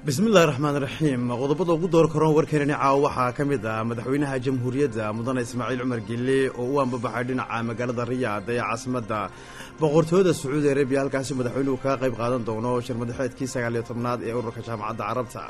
bismillahi raxmaan raxiim qodobada ugu door karoon warkeenani caawa waxaa ka mid ah madaxweynaha jamhuuriyadda mudane ismaaciil cumar gille oo u ambabaxay dhinaca magaalada riyaad ee caasimadda boqortooyada sacuudi arabiya halkaasi madaxweynuhu kaga qayb qaadan doono shirmadaxeedkii sagaaliyo tobnaad ee ururka jaamacadda carabta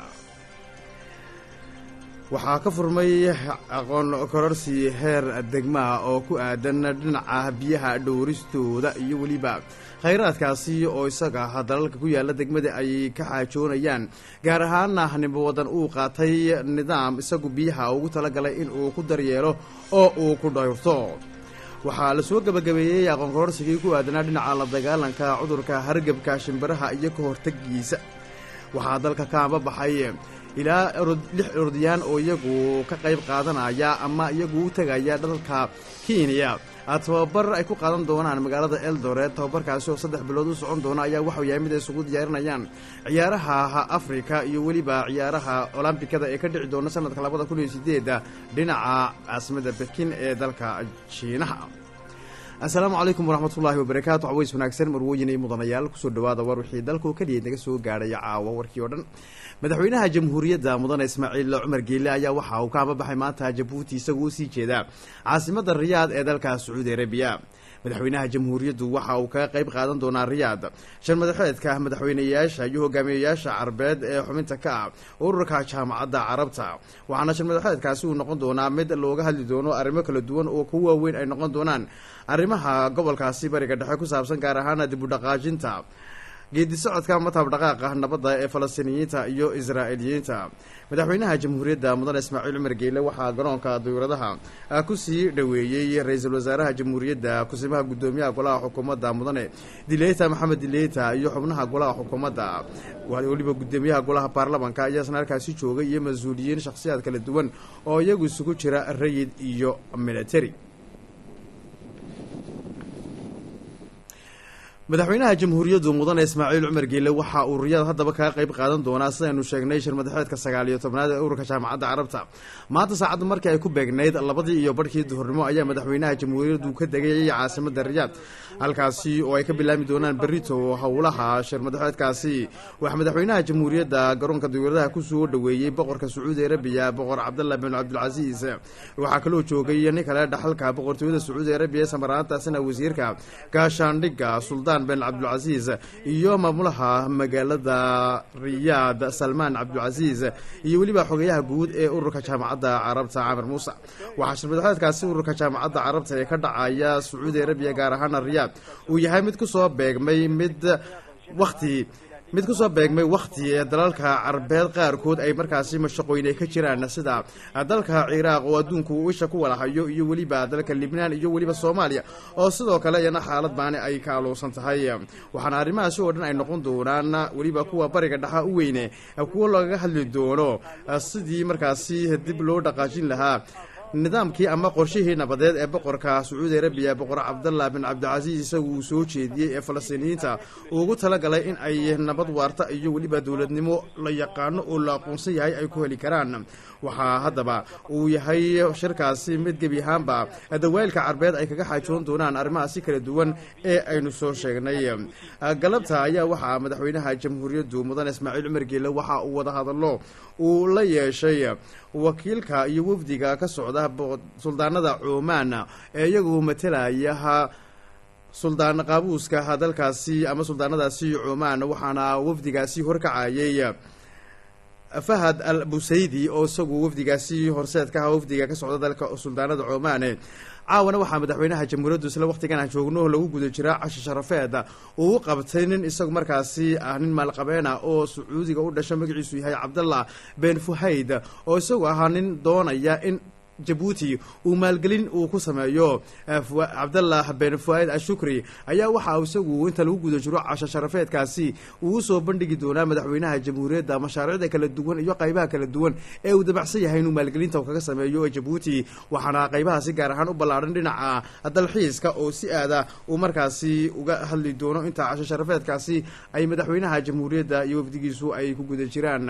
waxaa ka furmay aqoon kororsi heer degmaa oo ku aadan dhinaca biyaha dhowristooda iyo weliba khayraadkaasi oo isaga dalalka ku yaalla degmada ay ka xaajoonayaan gaar ahaana nimbo wadan uu qaatay nidaam isagu biyaha ugu talagalay in uu ku daryeelo oo uu ku dhowrto waxaa la soo gebagabeeyey aqoon kororsigii ku aadanaa dhinaca la dagaalanka cudurka hargebka shimbiraha iyo ka hortegiisa waxaa dalka ka ambabaxay ilaa lix orodiyaan oo iyagu ka qayb qaadanaya ama iyagu u tegaya dalka kenya tababar ay ku qaadan doonaan magaalada eldoret tababarkaasi oo saddex bilood u socon doona ayaa waxuu yahay mid ay isugu diyaarinayaan ciyaaraha afrika iyo weliba ciyaaraha olombikada ee ka dhici doona sanadka labada kun iyo sideeda dhinaca caasimada bekin ee dalka jiinaha assalaamu calaykum waraxmatullaahi wabarakaatu caways wanaagsan marwooyin iyo mudanayaal kusoo dhawaada war wixii dalku keliya naga soo gaadhaya caawa warkii oo dhan madaxweynaha jamhuuriyadda mudane ismaaciil cumar geele ayaa waxa uu ka ambabaxay maanta jabuuti isagoo usii jeeda caasimadda riyaad ee dalka sacuudi arabiya madaxweynaha jamhuuriyaddu waxa uu kaga qayb qaadan doonaa riyaad shan madaxeedka madaxweyneyaasha iyo hogaamiyeyaasha carabeed ee xubinta ka ah ururka jaamacadda carabta waxaana shan madaxeedkaasi uu noqon doonaa mid looga hadli doono arrimo kala duwan oo ku waaweyn ay noqon doonaan arrimaha gobolkaasi bariga dhexe ku saabsan gaar ahaana dib u dhaqaajinta geedi socodka matab dhaqaaqa nabadda ee falastiiniyiinta iyo israa'iiliyiinta madaxweynaha jamhuuriyadda mudane ismaaciil cumar geele waxaa garoonka dawladaha kusii dhoweeyey ra-iisul wasaaraha jamhuuriyadda kusimaha guddoomiyaha golaha xukuumadda mudane dileyta maxamed dileyta iyo xubnaha golaha xukuumadda weliba guddoomiyaha golaha baarlamanka ayaa isna halkaasi joogay iyo mas-uuliyiin shakhsiyaad kala duwan oo iyagu isugu jira rayid iyo military madaxweynaha jamhuuriyaddu mudane ismaaciil cumar geele waxa uu riyaad haddaba kaga qayb qaadan doonaa sidaynu sheegnay shirmadaxeedka sagaaliyo tobnaad ee ururka jaamacadda carabta maanta saacadda markii ay ku beegnayd labadii iyo barhkii duhurnimo ayaa madaxweynaha jamhuuriyaddu ka degayay caasimadda riyaad halkaasi oo ay ka bilaami doonaan berito howlaha shirmadaxeedkaasi waxaa madaxweynaha jamhuuriyadda garoonka dawladaha kusoo dhoweeyey boqorka sacuudi arabiya boqor cabdallah bin cabdilcasiis waxaa kaloo joogay nin kale dhaxalka boqortooyada sacuudi arabiya samaraantaasina wasiirka gaashaandhigga suldaan ben cabdulcasiis iyo maamulaha magaalada riyaad salmaan cabdulcasiis iyo weliba xogeyaha guud ee ururka jaamacadda carabta camar muuse waxaa shirmadaxeedkaasi ururka jaamacadda carabta ee ka dhacaya sacuudi arabiya gaar ahaana riyaad uu yahay mid kusoo beegmay mid wakti mid kusoo beegmay wakhti ee dalalka carabeed qaarkood ay markaasi mashaqooyne ka jiraan sida dalka ciraaq oo adduunku uu isha ku walahayo iyo weliba dalka libnaan iyo weliba soomaaliya oo sidoo kale iyana xaalad baani ay ka aluusan tahay waxaana arrimahaasi oo dhan ay noqon doonaan weliba kuwa bariga dhaxa u weyne kuwo lagaga hadli doono sidii markaasi dib loo dhaqaajin lahaa nidaamkii ama qorshihii nabadeed ee boqorka sacuudi arabiya boqor cabdallah bin cabdilcasiis isagu uu soo jeediyey ee falastiiniyiinta ugu talagalay in ay nabad waarta iyo weliba dowladnimo la yaqaano oo la aqoonsan yahay ay ku heli karaan waxaa haddaba uu yahay shirkaasi mid gebi ahaanba dawaa'ilka carbeed ay kaga xaajoon doonaan arrimahaasi kala duwan ee aynu soo sheegnay galabta ayaa waxaa madaxweynaha jamhuuriyaddu mudane ismaaciil cumar geele waxa uu wada hadallo uu la yeeshay wakiilka iyo wafdiga ka socda suldaanada cumaan ee iyagu matelayaha suldaan qaabuuska dalkaasi ama suldaanadaasi cumaan waxaana wafdigaasi horkacayay fahad al busaydi oo isagu wafdigaasi horseed ka aha wafdiga ka socda dalka suldaanada cumaan caawana waxaa madaxweynaha jamhuuriyaddu isla wakhtigan aan joogno lagu guda jiraa cashi sharafeed uu u qabtay nin isagu markaasi ah nin maalqabeena oo sacuudiga u dhasha magaciisu yahay cabdallah ben fuhayd oo isagu ahaa nin doonaya in jabuuti uu maalgelin uu ku sameeyo cabdallah ben fuaid ashukri ayaa waxa isagu inta lagu guda jiro casho sharafeedkaasi uu usoo bandhigi doonaa madaxweynaha jamhuuriyadda mashaariicda kala duwan iyo qaybaha kala duwan ee uu dabacsan yahay inuu maalgelinta kaga sameeyo jabuuti waxaana qaybahaasi gaar ahaan u ballaadhan dhinaca dalxiiska oo si aada uu markaasi uga hadli doono inta casho sharafeedkaasi ay madaxweynaha jamhuuriyadda iyo wafdigiisu ay ku guda jiraan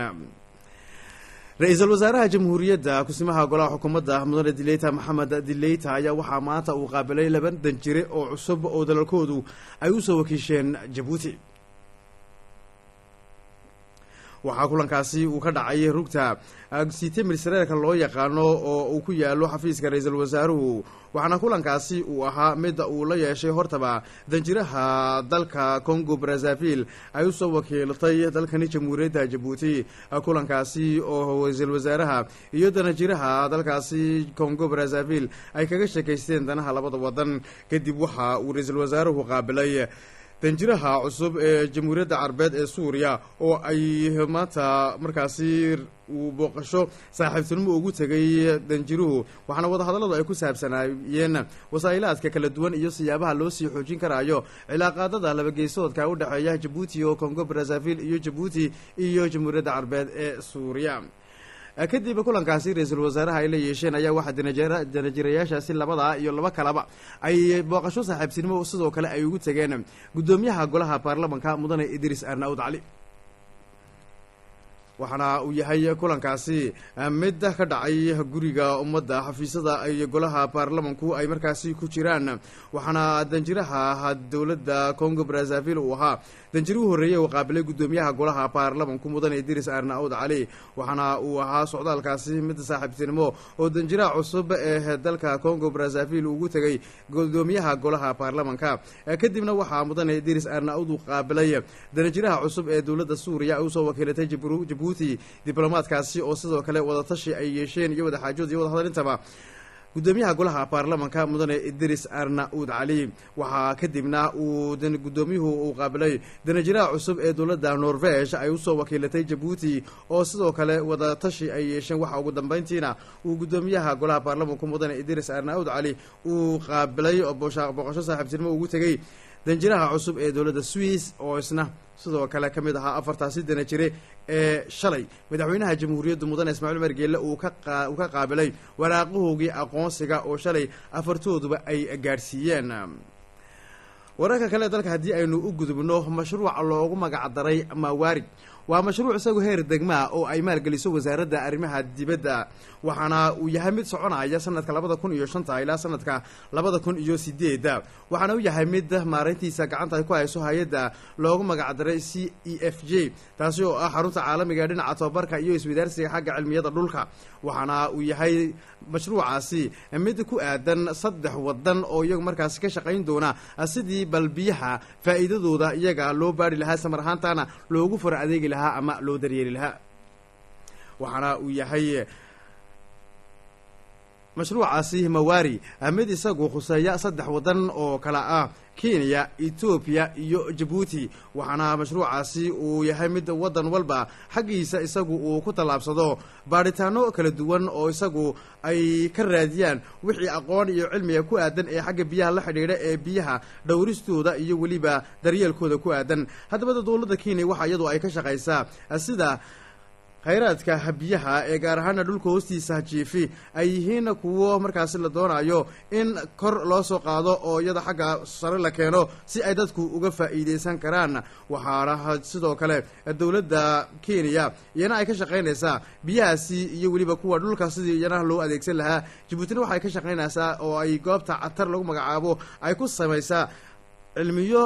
ra-iisul wasaaraha jamhuuriyadda kusimaha golaha xukuumadda mudane dileyta maxamed dileyta ayaa waxaa maanta uu qaabilay laba danjire oo cusub oo dalalkoodu ay usoo wakiisheen jabuuti waxaa kulankaasi uu ka dhacay rugta site ministreerka loo yaqaano oo uu ku yaalo xafiiska ra-iisul wasaaruhu waxaana kulankaasi uu ahaa midda uu la yeeshay hortaba danjiraha dalka congo brazzaville ay usoo wakiilatay dalkani jamhuuriyadda jabuuti kulankaasi oo ra-iisul wasaaraha iyo danajiraha dalkaasi congo brazzaville ay kaga sheekaysteen danaha labada wadan kadib waxa uu ra-iisul wasaaruhu qaabilay danjiraha cusub ee jamhuuriyadda carabeed ee suuriya oo ay maanta markaasi uu booqasho saaxiibtinimo ugu tegay danjiruhu waxaana wadahadalladu ay ku saabsanaayeen wasaa'ilaadka kala duwan iyo siyaabaha loo sii xoojin karaayo cilaaqaadada labageysoodka u dhexeeya jabuuti oo congo brazzaville iyo jabuuti iyo jamhuuriyadda carabeed ee suuriya kadib kulankaasi ra-iisul wasaaraha ay la yeesheen ayaa waxaa danajirayaashaasi labadaa iyo laba kalaba ay booqasho saaxiibtinimo sidoo kale ay ugu tegeen guddoomiyaha golaha baarlamanka mudane idris arnaud cali waxaana uu yahay kulankaasi mid ka dhacay guriga ummadda xafiisyada ay golaha baarlamanku ay markaasi ku jiraan waxaana danjiraha dowladda congo brazzaville uu ahaa danjirihii horreeyey uu qaabilay guddoomiyaha golaha baarlamanku mudane idris arnaud cali waxaana uu ahaa socdaalkaasi mid saaxiibtinimo oo danjiraha cusub ee dalka congo brazzaville ugu tegay guddoomiyaha golaha baarlamanka kadibna waxaa mudane idris arnaud uu qaabilay danjiraha cusub ee dowladda suuriya ay usoo wakiilatay jabuuti diblomaadkaasi oo sidoo kale wadatashi ay yeesheen iyo wadaxaajood iyo wadahadalintaba guddoomiyaha golaha baarlamanka mudane idris arnaud cali waxaa kadibna uu guddoomiyuhu uu qaabilay danajiraha cusub ee dowladda norvege ay usoo wakiilatay jabuuti oo sidoo kale wadatashi ay yeesheen waxa ugu dambeyntiina uu guddoomiyaha golaha baarlamanku mudane idris arnaud cali uu qaabilay booqasho saaxiibtinimo ugu tegey danjiraha cusub ee dowladda swiss oo isna sidoo kale ka mid ahaa afartaasi dana jire ee shalay madaxweynaha jamhuuriyaddu mudane ismaaciil umar geelle uu ka uu ka qaabilay waraaqahoogii aqoonsiga oo shalay afartooduba ay gaadhsiiyeen wararka kale dalka haddii aynu u gudubno mashruuca loogu magacdaray mawaarid waa mashruuc isagu heer degmaa oo ay maalgeliso wasaaradda arrimaha dibadda waxaana uu yahay mid soconaya sanadka labada kun iyo shanta ilaa sanadka labada kun iyo sideedda waxaana uu yahay mid maareyntiisa gacanta ay ku hayso hay-adda loogu magacdaray c e f j taasi oo ah xarunta caalamiga ee dhinaca tobabarka iyo iswadaarsiga xagga cilmiyada dhulka waxaana uu yahay mashruucaasi mid ku aadan saddex wadan oo iyagu markaasi ka shaqayn doona sidii bal biyaha faa'iidadooda iyaga loo baari lahaa samar ahaantaana loogu fara adeegi lahaa ama loo daryeeli lahaa waxaana uu yahay mashruucaasi mawari mid isagu khuseeya saddex wadan oo kala ah kenya etoobiya iyo jabuuti waxaana mashruucaasi uu yahay mid wadan walba xaggiisa isagu uu ku tallaabsado baadhitaano kala duwan oo isagu ay ka raadiyaan wixii aqoon iyo cilmiga ku aadan ee xagga biyaha la xidhiidha ee biyaha dhowristooda iyo weliba daryeelkooda ku aadan haddaba dowladda kenya waxa iyadu ay ka shaqaysaa sida khayraadka biyaha ee gaar ahaana dhulka hoostiisa jiifi ay yihiin kuwo markaasi la doonayo in kor loo soo qaado oo iyada xagga sare la keeno si ay dadku uga faa'iideysan karaan waxaana sidoo kale dowladda kenya iyana ay ka shaqaynaysaa biyahaasi iyo weliba kuwa dhulka sidii iyana loo adeegsan lahaa jabuutina waxay ka shaqaynaysaa oo ay goobta catar lagu magacaabo ay ku samaysaa cilmiyo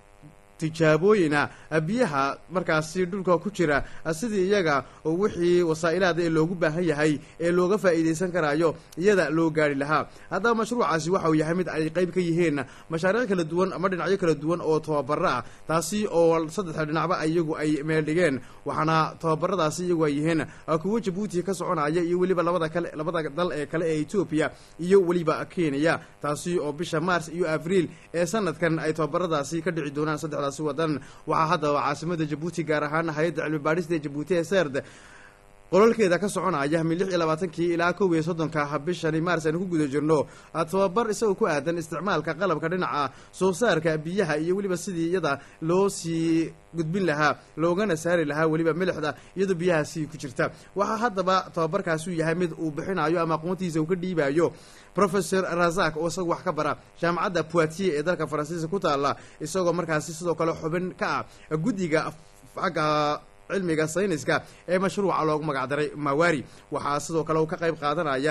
tijaabooyina biyaha markaasi dhulka ku jira sidii iyaga wixii wasaa'ilaada ee loogu baahan yahay ee looga faa'iideysan karaayo iyada loo gaari lahaa haddaba mashruucaasi waxa uu yahay mid ay qeyb ka yihiin mashaariic kala duwan ama dhinacyo kala duwan oo tababaro ah taasi oo saddexda dhinacba iyagu ay meel dhigeen waxaana tababaradaasi iyagu ay yihiin kuwo jabuuti ka soconaya iyo weliba labada kale labada dal ee kale ee etoobiya iyo weliba kenya taasi oo bisha mars iyo abriil ee sanadkan ay tababaradaasi ka dhici doonaan saddexda wadan waxaa haddaba caasimada jabuuti gaar ahaan hay-adda cilmi baadhista ee jabuuti ee serd qolalkeeda ka soconaya min lix iyo labaatankii ilaa kow iyo soddonka bishani maars aynu ku guda jirno tababar isagoo ku aadan isticmaalka qalabka dhinaca soo saarka biyaha iyo weliba sidii iyada loo sii gudbin lahaa loogana saari lahaa weliba milixda iyadoo biyahaasi ku jirta waxaa haddaba tababarkaasi u yahay mid uu bixinayo ama aqoontiisa uu ka dhiibayo professor razak oo isaga wax ka bara jaamacadda poitier ee dalka faransiiska ku taala isagoo markaasi sidoo kale xubin ka ah guddiga xagga cilmiga sayniska ee mashruuca loogu magacdaray mawari waxaa sidoo kale uu ka qayb qaadanaya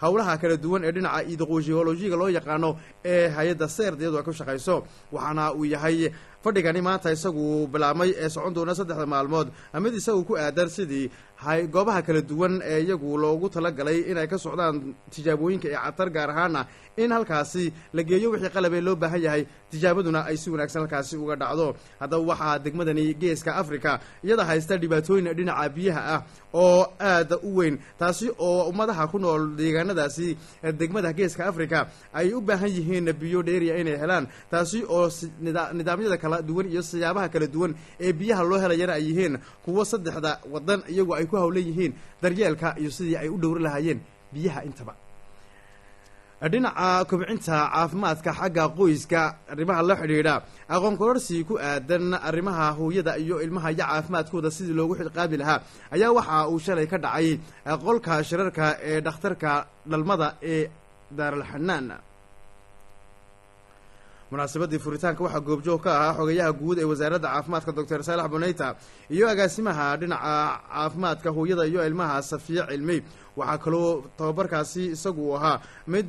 howlaha kala duwan ee dhinaca idoqojiolojiga loo yaqaano ee hay-adda serd iyadoo ay ku shaqayso waxaana uu yahay fadhigani maanta isagu bilaabmay ee socon doona saddexda maalmood mid isagu ku aadan sidii goobaha kala duwan ee iyagu loogu talagalay inay ka socdaan tijaabooyinka ee catar gaar ahaana in halkaasi la geeyo wixii qalabee loo baahan yahay tijaabaduna ay si wanaagsan halkaasi uga dhacdo haddaba waxaa degmadani geeska africa iyada haysta dhibaatooyin dhinaca biyaha ah oo aada u weyn taasi oo ummadaha ku nool deegaanadaasi degmada geeska africa ay u baahan yihiin biyo dheeriya inay helaan taasi oo nidaamyada kala duwan iyo siyaabaha kala duwan ee biyaha loo helayana ay yihiin kuwo saddexda wadan iyagu ay ku hawlan yihiin daryeelka iyo sidii ay u dhowri lahaayeen biyaha intaba dhinaca kobcinta caafimaadka xagga qoyska arrimaha la xidhiidha aqoon kororsi ku aadan arrimaha hooyada iyo ilmaha iyo caafimaadkooda sidii loogu xilqaabi lahaa ayaa waxa uu shalay ka dhacay qolka shirarka ee dhakhtarka dhalmada ee daaralxanaan munaasabadii furitaanka waxaa goobjoog ka ahaa xogayaha guud ee wasaaradda caafimaadka doctor saalax boneyta iyo agaasimaha dhinaca caafimaadka hooyada iyo ilmaha safiya cilmi waxaa kaloo tababarkaasi isagu uu ahaa mid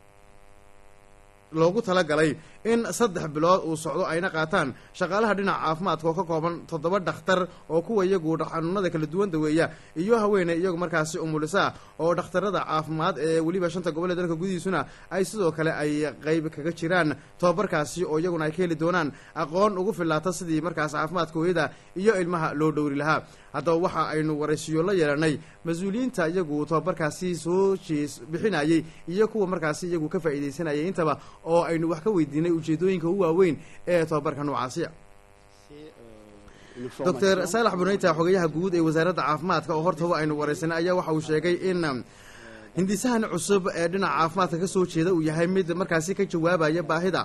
loogu talagalay in saddex bilood uu socdo ayna qaataan shaqaalaha dhinaca caafimaadka oo ka kooban toddoba dhakhtar oo kuwa iyagu xanuunada kala duwan daweeya iyo haweeney iyagu markaasi umulisa oo dhakhtarada caafimaad ee weliba shanta gobol ee dalka gudihiisuna ay sidoo kale ay qeyb kaga jiraan tobabarkaasi oo iyaguna ay ka heli doonaan aqoon ugu filaata sidii markaas caafimaadka hooyada iyo ilmaha loo dhowri lahaa haddaba waxa aynu waraysiyo la yeelanay mas-uuliyiinta iyagu tobabarkaasi soo jees bixinayey iyo kuwa markaasi iyagu ka faa'iidaysanayay intaba oo aynu wax ka weydiinay ujeedooyinka u waaweyn ee tobabarka noocaasiya doctor saalax buneyta xogayaha guud ee wasaaradda caafimaadka oo hortaba aynu waraysanay ayaa waxa uu sheegay in hindisahan cusub ee dhinaca caafimaadka ka soo jeeda uu yahay mid markaasi ka jawaabaya baahida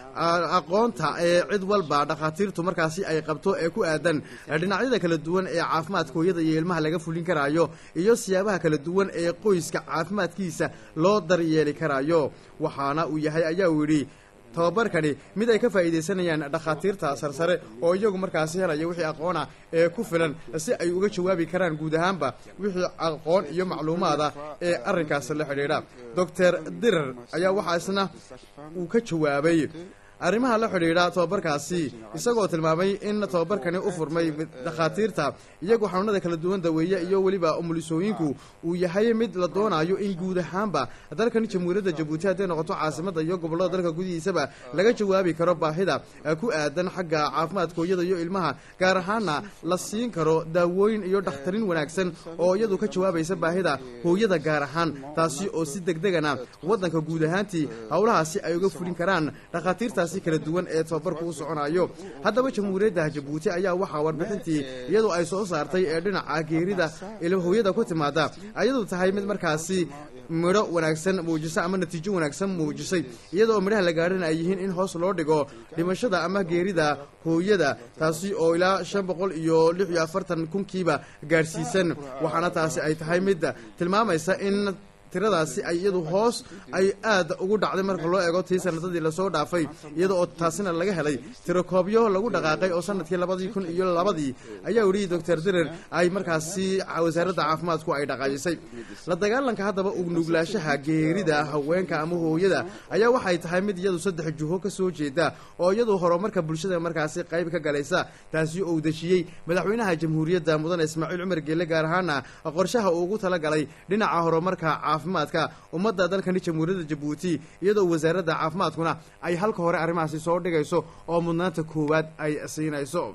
aqoonta ee cid walba dhakhaatiirtu markaasi ay qabto ee ku aadan dhinacyada kala duwan ee caafimaadka hooyada iyo ilmaha laga fulin karaayo iyo siyaabaha kala duwan ee qoyska caafimaadkiisa loo daryeeli karaayo waxaana uu yahay ayaa uu yidhi tababarkani mid ay ka faa'iidaysanayaan dhakhaatiirta sarsare oo iyagu markaasi helaya wixii aqoona ee ku filan si ay uga jawaabi karaan guud ahaanba wixii aqoon iyo macluumaada ee arrinkaas la xidhiidha doctor direr ayaa waxaa isna uu ka jawaabay arrimaha la xidhiidha tobabarkaasi isagoo tilmaamay in tobabarkani u furmay dhakhaatiirta iyagu xanuunada kala duwan daweeye iyo weliba umulisooyinku uu yahay mid la doonayo in guud ahaanba dalkan jamhuuriyadda jabuuti hadday noqoto caasimadda iyo gobollada dalka gudihiisaba laga jawaabi karo baahida ku aadan xagga caafimaadka hooyada iyo ilmaha gaar ahaana la siin karo daawooyin iyo dhakhtarin wanaagsan oo iyadu ka jawaabaysa baahida hooyada gaar ahaan taasi oo si degdegana waddanka guud ahaantii howlahaasi ay uga fulin karaan dhakhaatiirtaasi kala duwan ee tobabarku u soconayo haddaba jamhuuriyadda jabuuti ayaa waxaa warbixintii iyadoo ay soo saartay ee dhinaca geerida hooyada ku timaada ayadu tahay mid markaasi midho wanaagsan muujisa ama natiijo wanaagsan muujisay iyadoo midhaha la gaadhana ay yihiin in hoos loo dhigo dhimashada ama geerida hooyada taasi oo ilaa shan boqol iyo lix iyo afartan kunkiiba gaadhsiisan waxaana taasi ay tahay mid tilmaamaysa in tiradaasi ay iyadu hoos ay aad ugu dhacday marka loo eego tii sanadadii lasoo dhaafay iyada oo taasina laga helay tirokoobyo lagu dhaqaaqay oo sanadkii labadii kun iyo labadii ayaa yidhi doctor direr ay markaasi wasaaradda caafimaadku ay dhaqaajisay la dagaalanka haddaba ugnuglaashaha geerida haweenka ama hooyada ayaa waxay tahay mid iyadu saddex juho ka soo jeeda oo iyadu horumarka bulshada markaasi qayb ka galaysa taasi oo dejiyey madaxweynaha jamhuuriyadda mudane ismaaciil cumar geelle gaar ahaana qorshaha uu ugu talagalay dhinaca horumarka caafimaadka ummadda dalkani jamhuuriyadda jabuuti iyadoo wasaaradda caafimaadkuna ay halka hore arrimahaasi soo dhigayso oo mudnaanta koowaad ay siinayso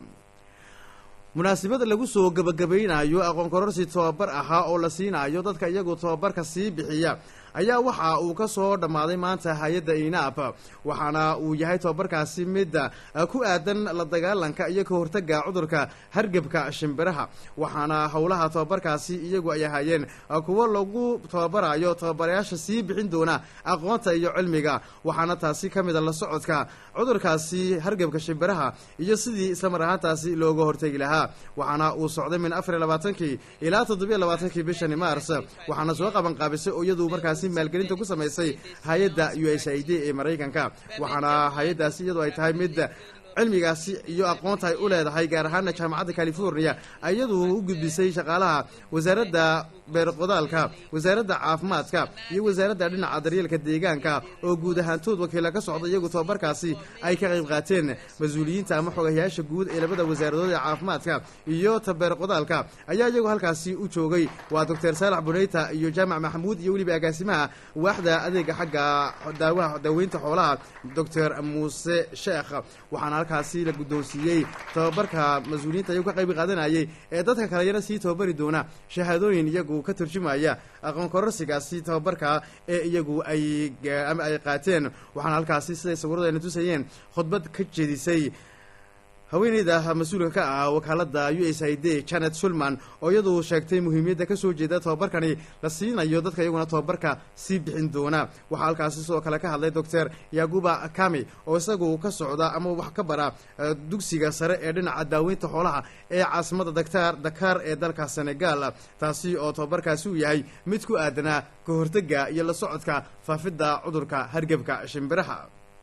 munaasabad lagu soo gebagabaynayo aqoon kororsi tobabar ahaa oo la siinayo dadka iyagu tobabarka sii bixiya ayaa waxa uu ka soo dhammaaday maanta hay-adda inaab waxaana uu yahay tobabarkaasi mid ku aadan la dagaalanka iyo ka hortaga cudurka hargebka shimbiraha waxaana howlaha tobabarkaasi iyagu ay ahaayeen kuwo lagu tababarayo tababarayaasha sii bixin doona aqoonta iyo cilmiga waxaana taasi ka mida la socodka cudurkaasi hargebka shimbiraha iyo sidii islamar ahaantaasi looga hortegi lahaa waxaana uu socday min afar iyo labaatankii ilaa toddobiyo labaatankii bishani mars waxaana soo qaban qaabisay oo iyadu markaasi maalgelinta ku samaysay hay-adda u s i d ee maraykanka waxaana hay-addaasi iyadoo ay tahay mid cilmigaasi iyo aqoonta ay u leedahay gaar ahaana jaamacadda california iyadu u gudbisay shaqaalaha wasaaradda beerqodaalka wasaaradda caafimaadka iyo wasaaradda dhinaca daryeelka deegaanka oo guud ahaantood wakiila ka socda iyagu tababarkaasi ay ka qayb qaateen mas-uuliyiinta ama xogayaasha guud ee labada wasaaradood ee caafimaadka iyo tabeerqodaalka ayaa iyagu halkaasi u joogay waa doctor saalax buneyta iyo jaamac maxamuud iyo weliba agaasimaha waaxda adeega xagga daawaha daaweynta xoolaha doctor muuse sheekh waxaana halkaasi la guddoonsiiyey tababarka mas-uuliyiinta iyagu ka qayb qaadanayay ee dadka kale yana sii tababari doona shahaadooyin iyagu ka turjumaya aqoon kororsigaasi tababarka ee iyagu ay ama ay qaateen waxaana halkaasi siday sawiradeena tusayeen khudbad ka jeedisay haweeneyda mas-uulka ka ah wakaalada u s i d janet sulman oo iyadu sheegtay muhiimiyadda kasoo jeeda tababarkani la siinayo dadka iyaguna tababarka sii bixin doona waxaa halkaasi sidoo kale ka hadlay doctor yaguba kami oo isagu ka socda ama wax ka bara dugsiga sare ee dhinaca daaweynta xoolaha ee caasimada daktar dakaar ee dalka senegal taasi oo tababarkaasi uu yahay mid ku aadanaa ka hortega iyo la socodka faafidda cudurka hargebka shimbiraha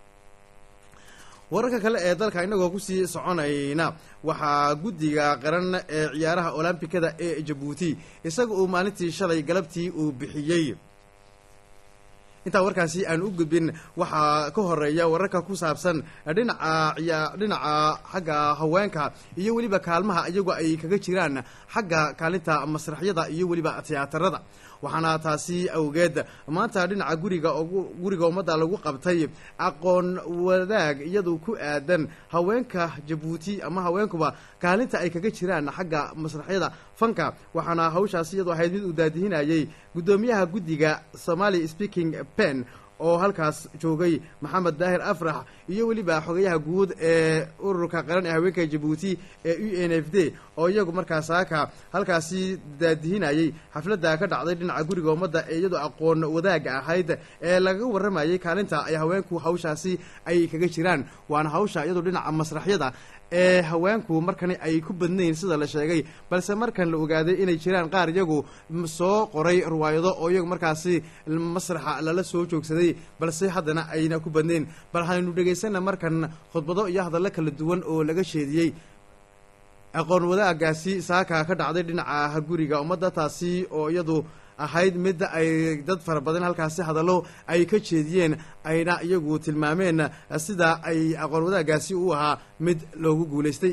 wararka kale ee dalka inagoo kusii soconayna waxaa guddiga qaran ee ciyaaraha olombikada ee jabuuti isaga uu maalintii shalay galabtii uu bixiyey intaa warkaasi aan u gudbin waxaa ka horeeya wararka ku saabsan dhinaca dhinaca xagga haweenka iyo weliba kaalmaha iyagu ay kaga jiraan xagga kaalinta masraxyada iyo weliba tiyaatarada waxaana taasi awgeed maanta dhinaca guriga guriga ummadda lagu qabtay aqoon wadaag iyadu ku aadan haweenka jabuuti ama haweenkuba kaalinta ay kaga jiraan xagga masraxyada fanka waxaana hawshaasi iyadu ahayd mid uu daadihinayay guddoomiyaha guddiga somali speaking pen oo halkaas joogay maxamed daahir afrax iyo weliba xogayaha guud ee ururka qaran ee haweenka jabuuti ee u n f d oo iyagu markaas saaka halkaasi daadihinayay xafladda ka dhacday dhinaca guriga ummadda ee iyadu aqoon wadaaga ahayd ee lagaga warramayay kaalinta ay haweenku hawshaasi ay kaga jiraan waana hawsha iyadu dhinaca masraxyada ee haweenku markani ay ku badnayn sida la sheegay balse markan la ogaaday inay jiraan qaar iyagu soo qoray riwaayado oo iyagu markaasi masraxa lala soo joogsaday balse haddana ayna ku badnayn bal haynu dhegaysana markan khudbado iyo hadallo kala duwan oo laga sheediyey aqoon wadaagaasi saaka ka dhacday dhinaca guriga ummadda taasi oo iyadu ahayd mid ay dad fara badan halkaasi hadallo ay ka jeediyeen ayna iyagu tilmaameen sida ay aqoon wadaagaasi u ahaa mid loogu guulaystay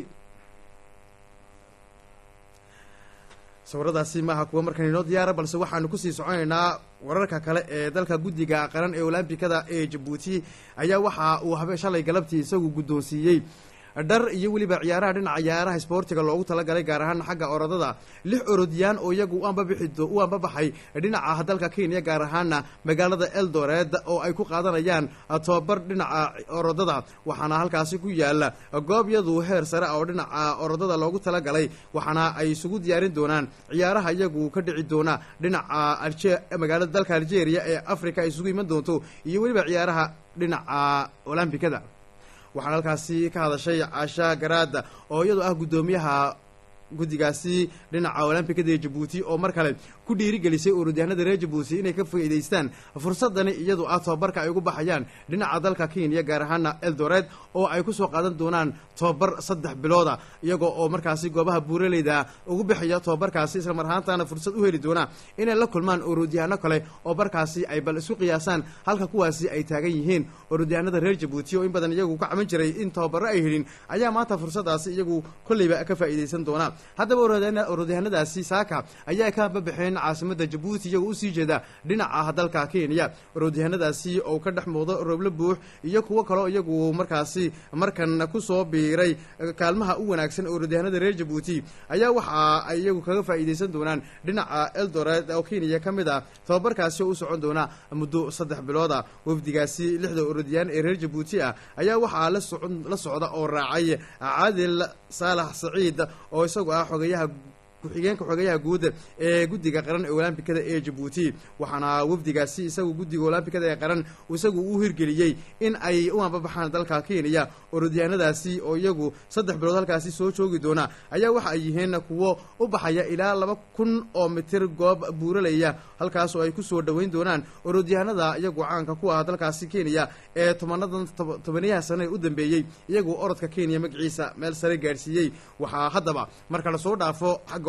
sawiradaasi maaha kuwa markan inoo diyaara balse waxaanu kusii soconaynaa wararka kale ee dalka guddiga qaran ee olombikada ee jabuuti ayaa waxa uu habe shalay galabtii isagu guddoonsiiyey dhar iyo weliba ciyaaraha dhinaca ciyaaraha isboortiga loogu talagalay gaar ahaan xagga orodada lix orodiyaan oo iyagu u anbabixi u anbabaxay dhinaca dalka kenya gaar ahaana magaalada eldored oo ay ku qaadanayaan tobabar dhinaca orodada waxaana halkaasi ku yaala goob yadu heer sare oo dhinaca orodada loogu talagalay waxaana ay isugu diyaarin doonaan ciyaaraha iyagu ka dhici doona dhinaca magaalada dalka algeria ee africa ay isugu iman doonto iyo weliba ciyaaraha dhinaca olombikada waxaana halkaasi ka hadashay caasha garaada oo iyadu ah guddoomiyaha guddigaasi dhinaca olombikada ee jabuuti oo mar kale ku dhiirigelisay urodyahanada reer jabuuti inay ka faa'iidaystaan fursadani iyadu ah tobabarka ay ugu baxayaan dhinaca dalka kenya gaar ahaana eldored oo ay ku soo qaadan doonaan tobabar saddex bilooda iyagoo oo markaasi goobaha buuraleyda ugu bixaya tobabarkaasi isla mar ahaantaana fursad u heli doona inay la kulmaan urodyahano kale oo barkaasi ay bal isu qiyaasaan halka kuwaasi ay taagan yihiin urodyahanada reer jabuuti oo in badan iyagu ka caban jiray in tababaro ay helin ayaa maanta fursadaasi iyagu kolleyba ka faa'iidaysan doona haddaba orodyahanadaasi saaka ayaa ka babaxeen caasimada jabuuti iyagoo usii jeeda dhinaca dalka kenya orodyahanadaasi oo ka dhex muuqdo rooblo buux iyo kuwo kaleo iyagu markaasi markan kusoo biiray kaalmaha u wanaagsan orodyahanada reer jabuuti ayaa waxa ay iyagu kaga faa'iidaysan doonaan dhinaca eldored oo kenya ka mid ah tababarkaasi oo u socon doona muddo saddex bilooda wafdigaasi lixda orodyaan ee reer jabuuti ah ayaa waxaa la socda oo raacay caadil saalax saciid oo isagu ah xogayaha ku-xigeenka xogayaha guud ee guddiga qaran ee olombikada ee jabuuti waxaana wafdigaasi isagu guddiga olombikada ee qaran isagu u hirgeliyey in ay u anbabaxaan dalka kenya orodyahanadaasi oo iyagu saddex bilood halkaasi soo joogi doona ayaa waxa ay yihiin kuwo u baxaya ilaa laba kun oo mitir goob buuralaya halkaas oo ay ku soo dhoweyn doonaan orodyahanada iyagu caanka ku ah dalkaasi kenya ee tobanadan tobaniyaha sane u dambeeyey iyagu orodka kenya magaciisa meel sare gaadhsiiyey waxaa haddaba marka lasoo dhaafo xagga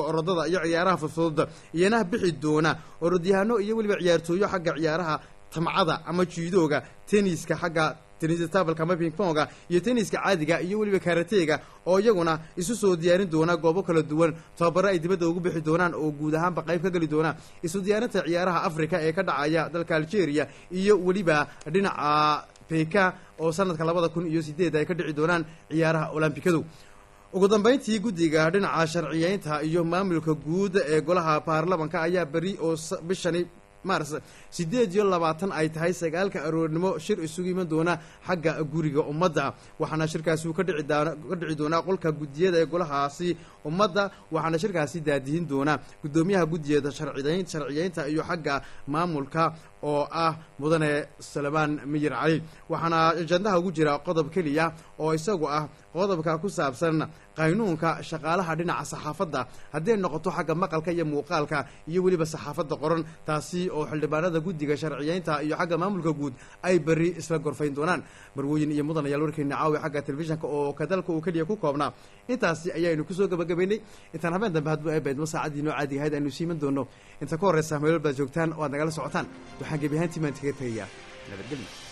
orodada iyo ciyaaraha fudfudud iyana bixi doona orodyahano iyo weliba ciyaartooyo xagga ciyaaraha tamcada ama jiidooga tenniska xagga tennistabelka ama pingponga iyo tenniska caadiga iyo weliba karateega oo iyaguna isu soo diyaarin doona goobo kala duwan tababaro ay dibadda ugu bixi doonaan oo guud ahaanba qayb ka geli doona isu diyaarinta ciyaaraha africa ee ka dhacaya dalka algeria iyo weliba dhinaca beka oo sanadka labada kun iyo sideed ay ka dhici doonaan ciyaaraha olombikadu ugu dambeyntii guddiga dhinaca sharciyeynta iyo maamulka guud ee golaha baarlamanka ayaa beri oo bishani mars sideed iyo labaatan ay tahay sagaalka aroornimo shir isugu iman doona xagga guriga ummadda waxaana shirkaasi uu ka dhici ka dhici doonaa qolka guddiyada ee golahaasi ummadda waxaana shirkaasi daadihin doona guddoomiyaha guddiyada sharciyeyn sharciyeynta iyo xagga maamulka oo ah mudane salmaan miyir cali waxaana ajandaha ugu jira qodob keliya oo isagu ah qodobka ku saabsan qaynuunka shaqaalaha dhinaca saxaafadda hadday noqoto xagga maqalka iyo muuqaalka iyo weliba saxaafadda qoran taasi oo xildhibaanada guddiga sharciyeynta iyo xagga maamulka guud ay beri isla gorfayn doonaan marwooyin iyo mudanayaal warkeena caawi xagga telefishinka oo kadalka uu keliya ku koobnaa intaasi ayaynu kusoo gabagabaynay intaan habeen dambe hadbu eebeedmo saacadii noo caadiga ahayd aynu siiman doono inta ka horreysa meelol baad joogtaan oo aad nagala socotaan waxaan gebi ahaantii maan kaga tegayaa nabadgelyo